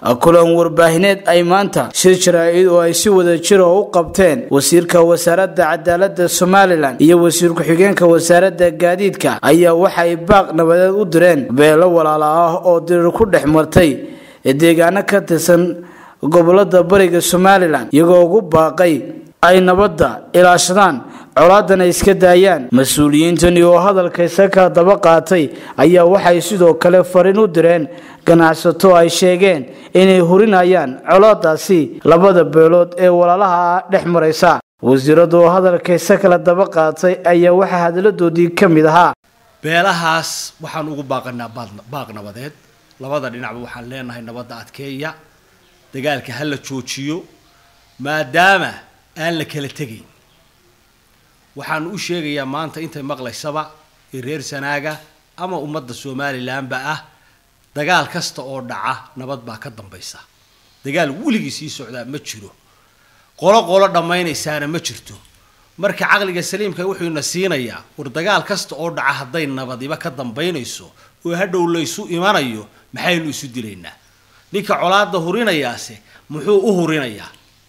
kulan warbaahineed ay maanta shir jaraa-id oo ay si wada jira u qabteen wasiirka wasaaradda cadaaladda somalilan iyo wasiir ku-xigeenka wasaaradda gaadiidka ayaa waxay baaq nabadeed u direen beelo walaala ah oo dirir ku dhex martay deegaano ka tirsan gobolada bariga somalilan iyagoo ugu baaqay ay nabadda ilaashadaan colaadana iska daayaan mas-uuliyiintani oo hadalkaysa ka daba qaatay ayaa waxay sidoo kale fariin u direen ganacsato ay sheegeen inay hurinayaan colaadaasi labada beelood ee walaalaha dhex maraysa wasiiradu oo hadalkaysa kala daba qaatay ayaa waxaa hadaladoodii ka mid ahaa beelahaas waxaan ugu baaqanaa baaq nabadeed labada dhinacba waxaan leenahay nabadda adkeeya dagaalka ha la joojiyo maadaama aan la kala tegayn waxaan u sheegayaa maanta intay maqlaysaba ee reer sanaaga ama ummadda somalilanba ah dagaal kasta oo dhaca nabad baa ka dambaysa dagaal weligii sii socdaa ma jiro qolo qolo dhammaynaysaana ma jirto marka caqliga saliimka wuxuu ina siinayaa war dagaal kasta oo dhaca hadday nabadiba ka dambaynayso oo hadhow laysu imanayo maxaynu isu dilaynaa ninka colaada hurinayaase muxuu u hurinayaa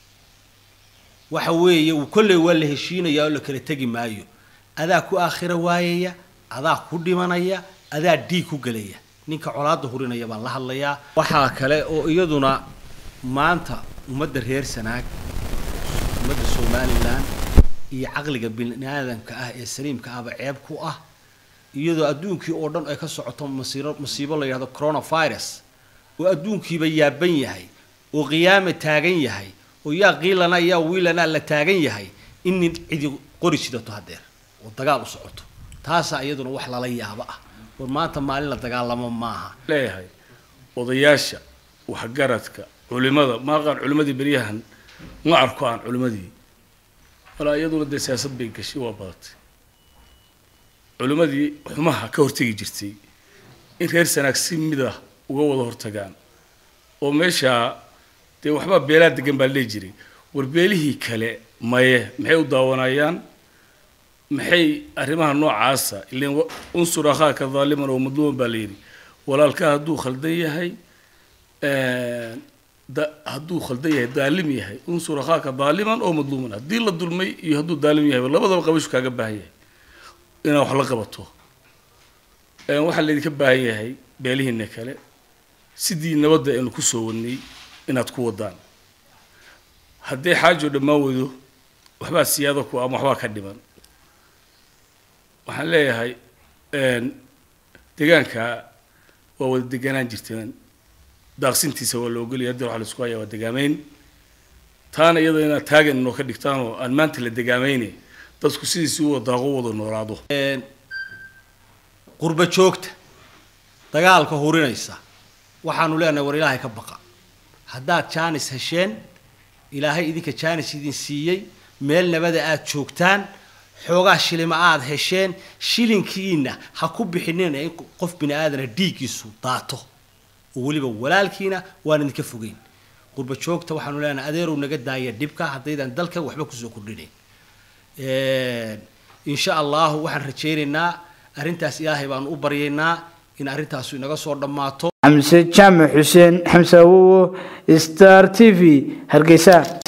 waxa weeye uu kolley waa la heshiinayaa oo la kala tegi maayo adaa ku aakhira waayaya adaa ku dhimanaya adaa dhiig ku gelaya ninka colaada hurinaya baan la hadlayaa waxaa kale oo iyaduna maanta ummadda reer sanaag ummadda somalilan iyo caqliga bini aadamka ah ee saliimka ahba ceeb ku ah iyadoo adduunkii oo dhan ay ka socoto masiiro masiibo la yidhahdo coronavirus oo adduunkiiba yaaban yahay oo qiyaama taagan yahay oo yaa qiilana yaa wiilana la taagan yahay in nin cidi qori sidato hadeer oo dagaal u socoto taasaa iyaduna wax lala yaabo ah war maanta maalin la dagaalamo maaha leeyahay odayaasha waxgaradka culimada maaqaan culimadii beryahan ma arko aan culimadii walaa iyaduna dee siyaasad bay gashay waa badatay culimadii xumaha ka hortegi jirtay in reer sanaag si mid ah uga wada hortagaan oo meeshaa dee waxbaa beelaa degan baa lee jiray war beelihii kale maye maxay u daawanayaan maxay arrimaha noocaasa ilan unsur akhaaka daaliman oo madluuman baa la yidhi walaalkaa hadduu khaldan yahay hadduu khaldan yahay daalim yahay unsur akhaaka daaliman oo madluuman haddii la dulmay iyo hadduu daalim yahay labadaba qabashu kaaga baahan yahay inaad wax la qabato waxaa laydinka baahan yahay beelihiina kale sidii nabadda aynu kusoo wadnay inaad ku wadaan haddii xaajo dhammaan weydo waxbaa siyaado ku ama waxbaa ka dhiman waxaan leeyahay deegaanka waa wada deganaan jirteen daaqsintiisa waa la ogolaya haddi waxa la isku hayaa waa degaameyn taana iyada inaad taagan inoo ka dhigtaan oo aan maanta la degaameyne dadku sidiisi u wadaaqo wada noolaado qurba joogta dagaalka hurinaysa waxaanu leenahay war ilaahay ka baqa haddaad jaanis hesheen ilaahay idinka jaanis idin siiyey meel nabada aad joogtaan xoogaa shilima aad hesheen shilinkiina ha ku bixinina in qof bini aadana dhiiggiisu daato oo weliba walaalkiina waan idinka fogeyn qurba joogta waxaanu leenahay adeerow naga daaya dhibka haddaydan dalka waxba kusoo kordhinayn insha allahu waxaan rajaynaynaa arrintaas ilaahay baanu u baryaynaa in arrintaasu inaga soo dhammaato xamse jaamac xuseen xamse awowo star t v hargeysa